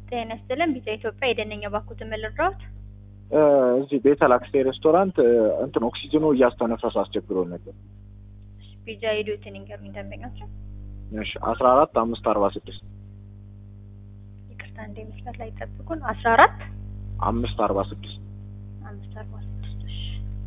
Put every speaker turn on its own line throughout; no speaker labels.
ጤና ይስጥልን። ቢጫ ኢትዮጵያ የደነኛ ባኩት ልርዳዎት?
እዚህ ቤተል አክስቴ ሬስቶራንት እንትን ኦክሲጅኑ እያስተነፈሰ አስቸግሮ ነበር።
ቢጫ ሄዱትን ይንገሩኝ ደንበኛቸው።
እሺ አስራ አራት አምስት አርባ ስድስት
ይቅርታ እንደ መስላት ላይ ጠብቁን። አስራ አራት
አምስት አርባ ስድስት
አምስት አርባ ስድስት እሺ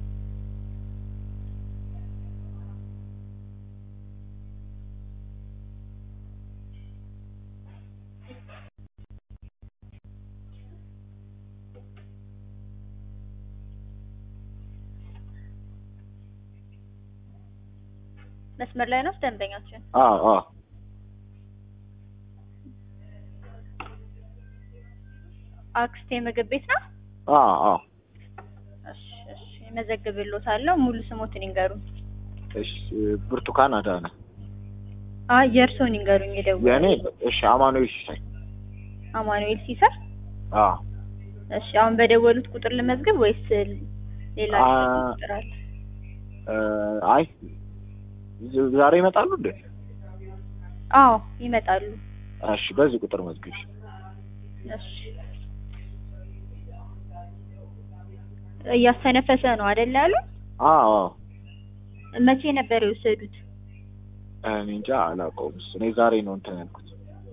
መስመር ላይ ነው ደንበኛችን።
አዎ አዎ
አክስቴ ምግብ ቤት ነው።
አዎ አዎ
እሺ እሺ እመዘግብልዎታለሁ። ሙሉ ስሞትን ይንገሩኝ።
እሺ ብርቱካን አዳነ
አይ የእርስዎን ይንገሩኝ። የደወሉ
የእኔ እሺ አማኑኤል ሲሳይ
አማኑኤል ሲሳይ።
አዎ
እሺ አሁን በደወሉት ቁጥር ልመዝግብ ወይስ ሌላ
አ-
ቁጥር አለ?
እ፣ አይ ዛሬ ይመጣሉ እንዴ?
አዎ ይመጣሉ።
እሺ በዚህ ቁጥር መዝግቢ።
እሺ እያስተነፈሰ ነው አይደል ያሉ?
አዎ አዎ
መቼ ነበር የወሰዱት?
እኔ እንጃ አላውቀውም። እሱ እኔ ዛሬ ነው እንትን ያልኩት።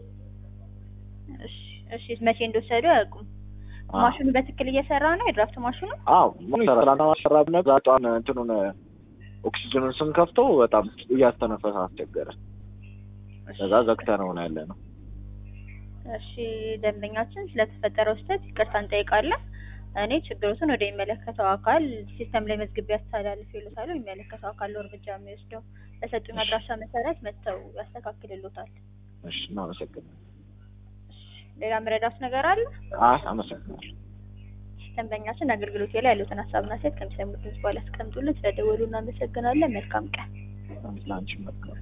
እሺ እሺ መቼ እንደወሰዱ አያውቁም።
አዎ
ማሽኑ በትክክል እየሰራ ነው? የድራፍት ማሽኑ?
አዎ ምን ይሰራል? ትናንትና ማሰራት ነበር። ዛጧን እንትኑን ኦክሲጅኑን ስንከፍተው በጣም እያስተነፈሰ አስቸገረ። ከዛ ዘግተነው ነው ያለ ነው።
እሺ ደንበኛችን ስለተፈጠረው ስህተት ይቅርታ እንጠይቃለን። እኔ ችግሮትን ወደ የሚመለከተው አካል ሲስተም ላይ መዝግቤ ያስተላልፍ ይሉታል። የሚመለከተው አካል ነው እርምጃ የሚወስደው። በሰጡኝ አድራሻ መሰረት መጥተው ያስተካክልሎታል።
እሺ እናመሰግናለን።
ሌላ መረዳት ነገር አለ?
አይ አመሰግናለሁ።
ደንበኛችን አገልግሎት ላይ ያሉትን ሀሳብና ሴት ከሚሰሙት ህዝብ በኋላ ያስቀምጡልን። ስለደወሉ እናመሰግናለን። መልካም ቀን።
ለአንቺም መልካም